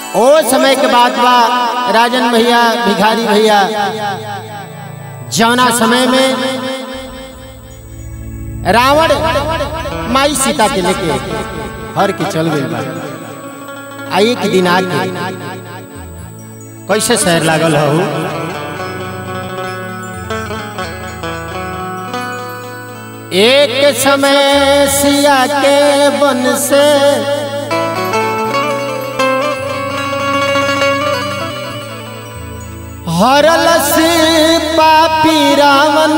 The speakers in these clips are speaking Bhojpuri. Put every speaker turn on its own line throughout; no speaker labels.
ओ समय के बात बा राजन भैया भिखारी भैया जौना समय में रावण माई सीता के लेके हर के चल गई बा आ एक दिन आके कैसे शहर लागल हो एक समय सिया के बन से हरल से पापी रावण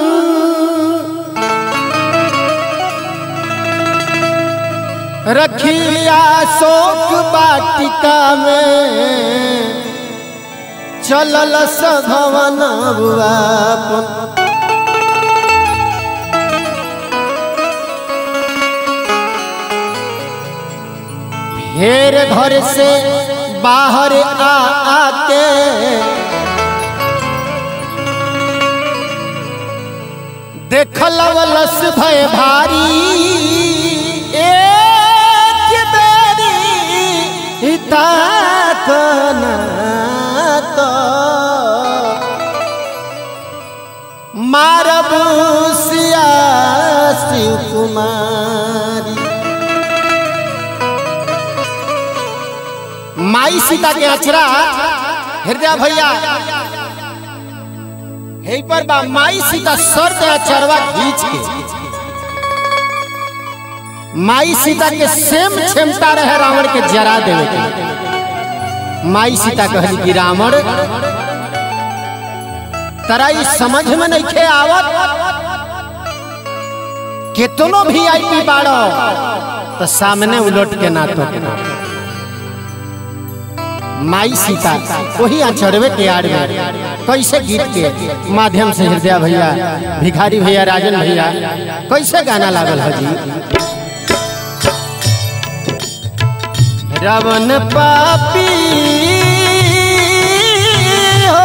रखिया शोक बाटिका में चलल सभवन बुआपन फेर घर से बाहर आ आके देखल वलस भय भारी एक बेरी हिता कना तो मारब सिया शिव कुमारी माई सीता के अचरा हृदय भैया हे पर बा माई सीता सर के अचरवा खींच के माई सीता के सेम क्षमता रहे रावण के जरा देवे के माई सीता कहली कि रावण तरा ई समझ में नहीं खे आवत केतनो भी आई पी बाड़ो तो सामने उलट के ना तो माई सीता वही अचरवे के आड़ में कैसे गीत के माध्यम से हृदय भैया भिखारी भैया राजन भैया कैसे गाना लागल है जी रवन पापी हो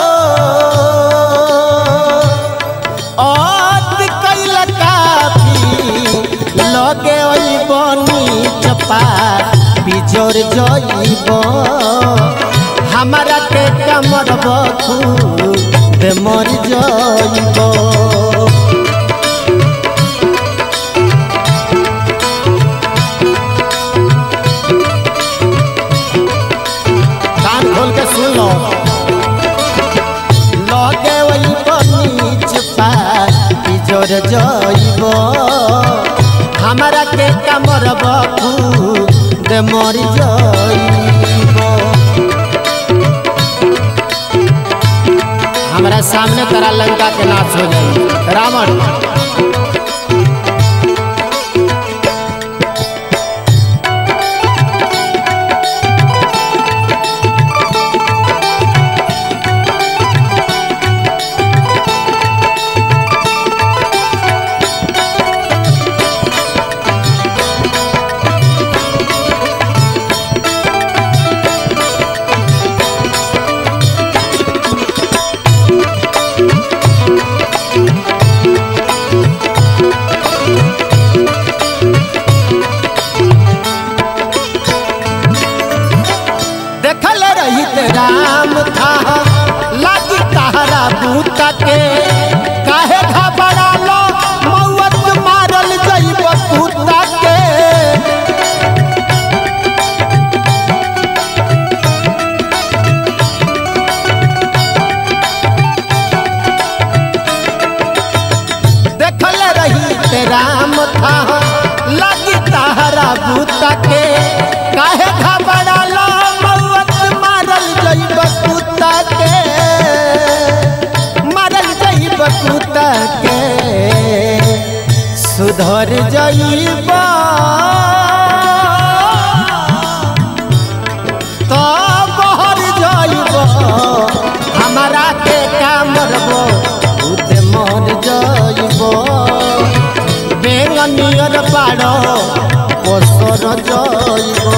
औत कैल कापी लगे ओई बनी चपा बिजोर जइब हमारा के कमर बखू मर जइब कान खोल के सुन लो लगे वही बनीच बिजोर जइब हमारा के कमर बखू दे मर जइब हमारा सामने तरा लंका के नाश हो जाई रावण देखल रहित राम था लागी तहरा बूता के काहे घबरालो मौत मारल जइब कुत्ता के देखल रहित राम था लागी तहरा बूता के काहे घबरालो मौत मारल जइब कुत्ता के मारल जइब कुत्ता के सुधर जइब तो बहर जइब हमारा के कामरबो खुद मर जइब बेंगनियर बाड़ पोसर जइब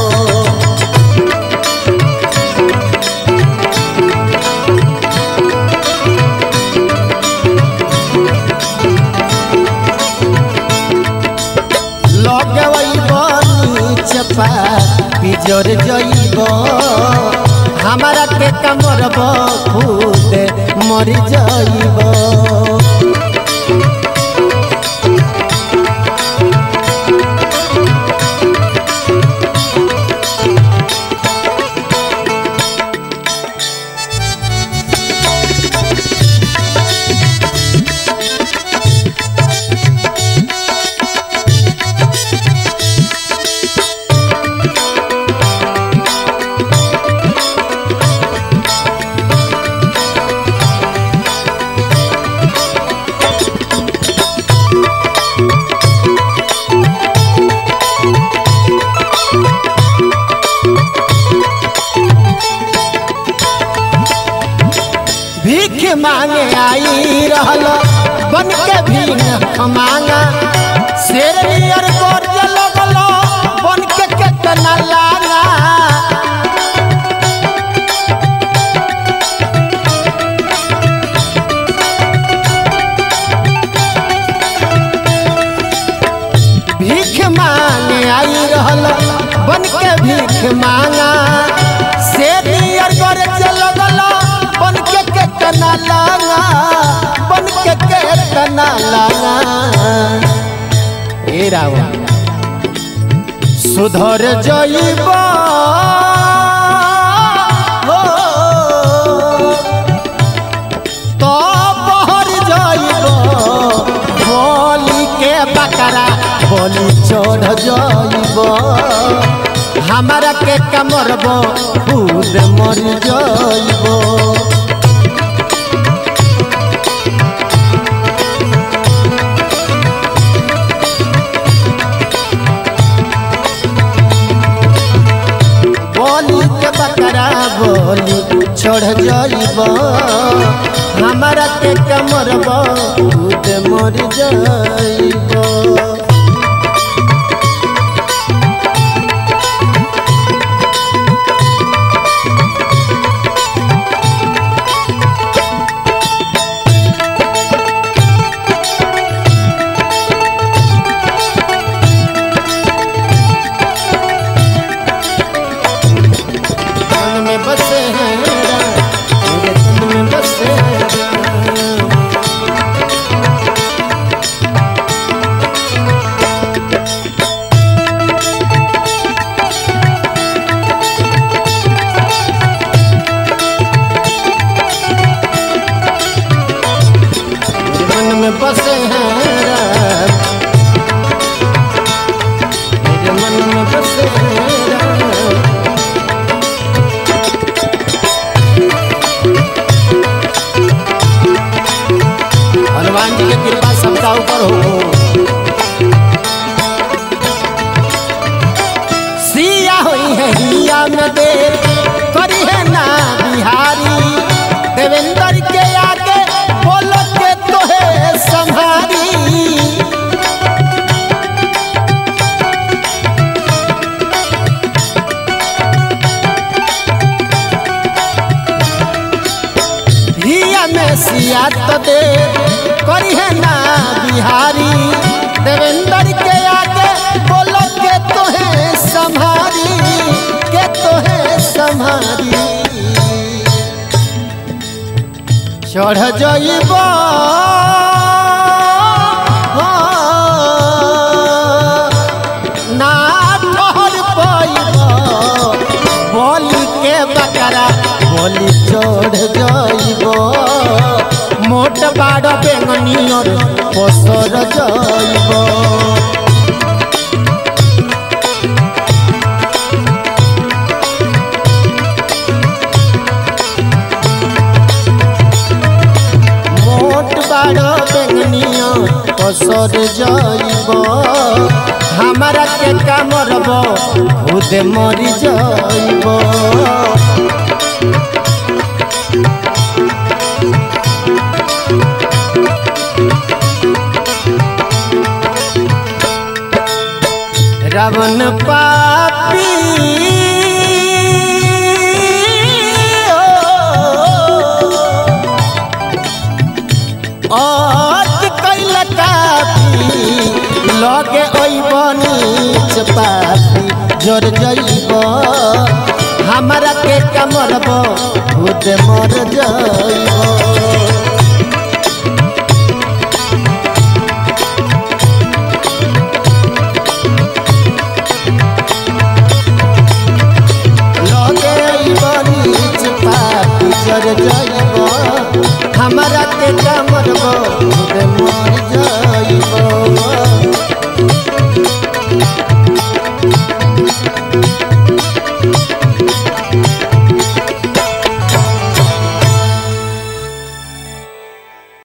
लगे वही बनीच पा बिजोर जइब हमारा के कमरब खुद मर जइब भीख मांगे आई रहल बन के भीख मांगा शेर नियर गोर लगल बन के केतना लागा भीख मांगे आई रहल बन के भीख मांगा शेर नियर गोर लगल बन के केतना लागा बन के केतना लागा ए रावण सुधर जइब हो तो बहर जइब बोली के बकरा बोली चढ़ जइब हमारा के कमरब खुद मर जइब बोली के बकरा बोली छोड़ जइब हमारा के कमरब खुद मर जइब तन में बसे हैं राम, मेरे तन में बसे हैं राम। मेरे मन में बसे हैं राम। मेरे मन में बसे हैं राम। हनुमान जी की कृपा सबका ऊपर हो सिया हुई है हिया में देर करी है ना बिहारी देवेंद्र के आगे बोलो के तो है संभारी हिया में सिया तो दे करी है ना बिहारी देवेंद्र के आगे बोलो के तो है संभारी के तो है संभारी चढ़ जइब ना ठहर पैब बोली के बकरा बोली चढ़ जइब मोट बाड़ बेंगनियर पसर जइब মোট বাড় বেঙ্গনিয়া পসর যাইব হামারা কে কামরব খুদে মরি যাইব রাবণ পাপী অত কইল কাপি লগে ওই বনিচ পাপি जर जइब हमारा के कमरब खुद मर जइब लगे बड़ी पापी जर जइब हमारा के कमरब खुद मर जइब